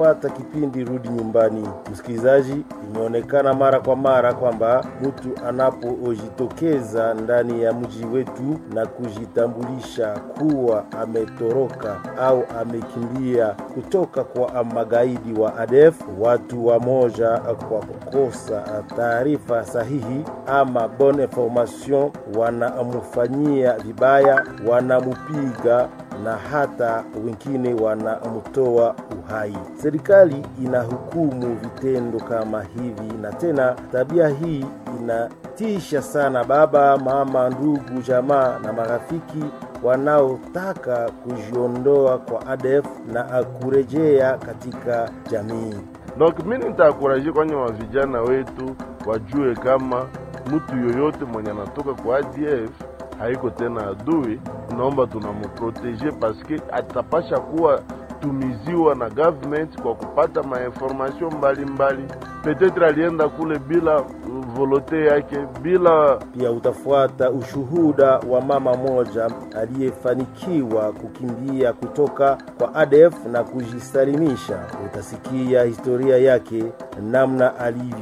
Pata kipindi Rudi Nyumbani. Msikilizaji, imeonekana mara kwa mara kwamba mtu anapojitokeza ndani ya mji wetu na kujitambulisha kuwa ametoroka au amekimbia kutoka kwa magaidi wa ADF, watu wamoja kwa kukosa taarifa sahihi ama bonne information, wanamfanyia vibaya, wanamupiga na hata wengine wanamtoa uhai. Serikali inahukumu vitendo kama hivi, na tena tabia hii inatisha sana baba, mama, ndugu, jamaa na marafiki wanaotaka kujiondoa kwa ADF na kurejea katika jamii. Donc mimi nitaakuraje kwenye wa vijana wetu wajue kama mtu yoyote mwenye anatoka kwa ADF haiko tena adui, naomba tunamuprotege paske atapasha kuwa tumiziwa na government kwa kupata mainformation mbalimbali. Petetre alienda kule bila volote yake, bila Pia utafuata ushuhuda wa mama moja aliyefanikiwa kukimbia kutoka kwa ADF na kujisalimisha. Utasikia historia yake, namna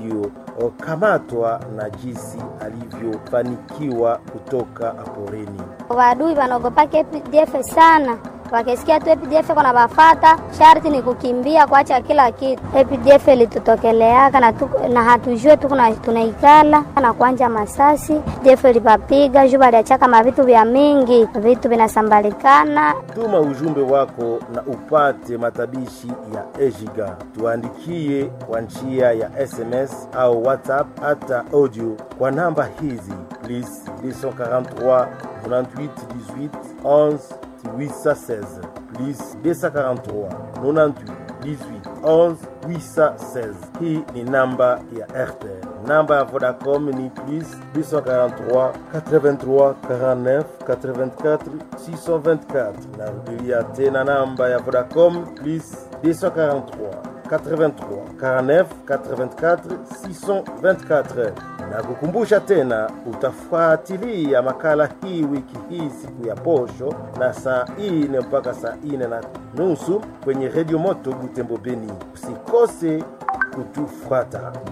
alivyokamatwa na jinsi alivyofanikiwa kutoka poreni. Wadui wanaogopaka APDF sana, wakisikia tu APDF kuna bafata, sharti ni kukimbia kuacha kila kitu. APDF ilitutokeleaka na, tuko- na hatujue tu kuna- tunaikala na kuanja masasi. APDF ilipapiga juu baliachaka mavitu vya mingi, vitu vinasambalikana. Tuma ujumbe wako na upate matabishi ya Ejiga. Tuandikie kwa njia ya SMS au WhatsApp hata audio kwa namba hizi plus 243 98 18 11 816 plus 243 98 18 11 816. Hii ni namba ya RTL. Namba ya Vodacom ni plus 243 83 49 84 624. Narudilia tena namba ya Vodacom plus 243 83 49 84 624 na kukumbusha tena utafuatilia makala hii wiki hii siku ya posho na saa ine mpaka saa ine na nusu kwenye redio moto Butembo Beni. Usikose kutufuata.